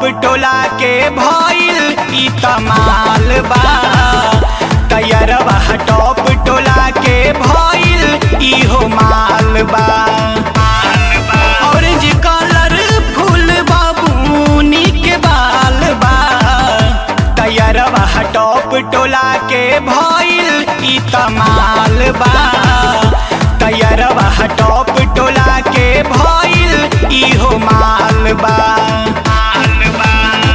टोला के भइल ई तमाल बा तैयरवा टॉप टोला के भइल इहो माल बा ऑरेंज कलर फूल बाबूनी के बाल बा तैयरवा टॉप टोला के भइल ई तमाल बा तैयरवा टॉप टोला के भइल इहो माल बा माल बा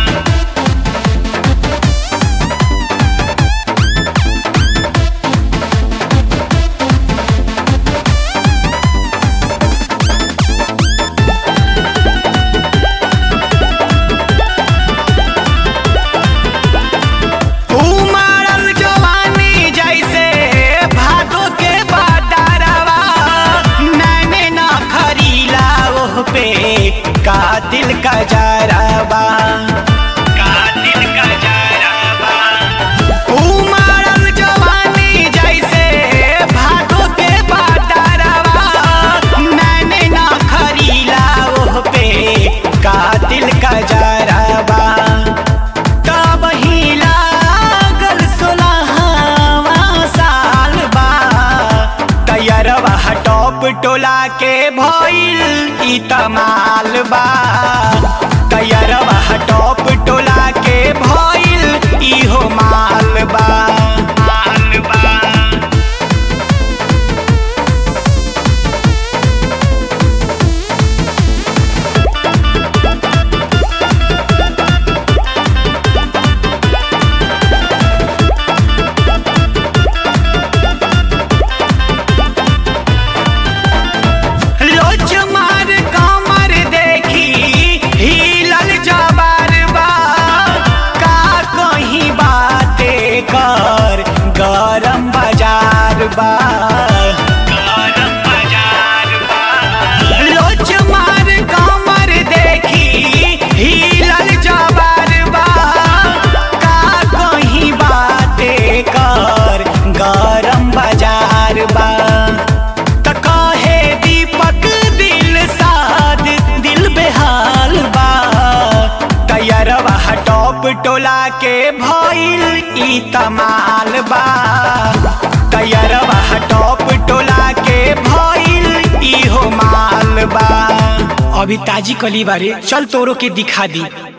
उमड़ल जवानी जैसे भादो के बादरवा मैंने ना खरीला ओह पे कातिल का जरबा कातिल का जरबा उमड़ल जवानी जैसे भादो के बादरवा मैंने ना खरीला ओह पे कातिल का जरबा तब ही लागल सोलहवा साल बा तैयरवा टॉप टोला के भइल ई तमाल बा तैयरवा टॉप टोला के भइल इहो माल बा माल बा लोच मार कमर देखी हिलल जबार बा का कहीं बाते कर गरम बाजार बा गरम बाजार बा लोच मार कमर देखी हिलल जबार बा का कहीं बाते कर गरम बाजार बा त कहे दीपक दिल साद दिल बेहाल बा तैयरवा टॉप टोला के भइल ई तमाल बा तैयरवा टॉप टोला के भइल इहो माल बा अभी ताजी कली बारे चल तोरो के दिखा दी